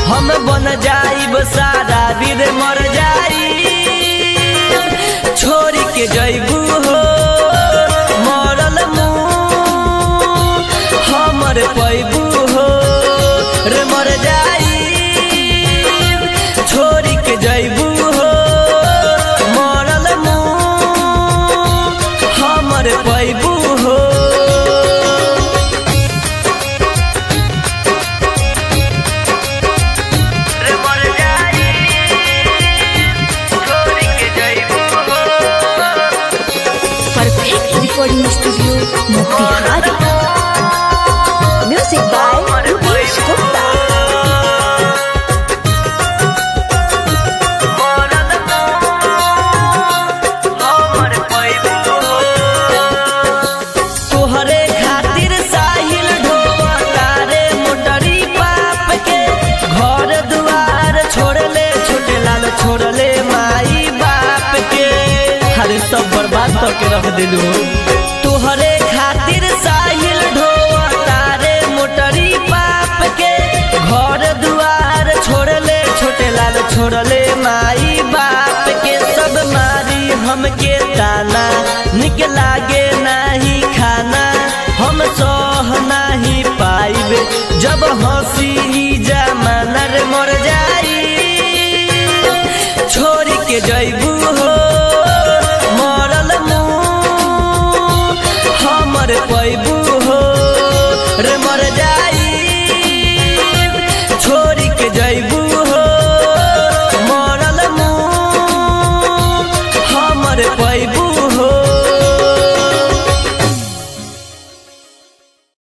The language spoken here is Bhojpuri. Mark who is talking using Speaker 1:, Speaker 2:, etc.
Speaker 1: हम बन जाइब सारा वीर मर जाई छोड़ के जइबू हो मरल मुँह हमर पैबू हो रे मर जाई छोड़ के जइबू हो मरल मुँह हमर पैबू हो रे मर जाई छोड़ के जइबू हो
Speaker 2: perfect recording studio Motihari music by Rupesh Gupta
Speaker 1: तोहरे खातिर साहिल ढोवता रे मोटरी पाप के घर दुआर छोड़ले छोटे लाल छोड़ले माई बाप के हरे सब बर्बाद करके रख दिलू तोहरे खातिर साहिल ढोवता रे मोटरी पाप के घर दुआर छोड़ले छोटे लाल छोड़ले माई बाप के सब मारी हमके ताना निक लागे नाही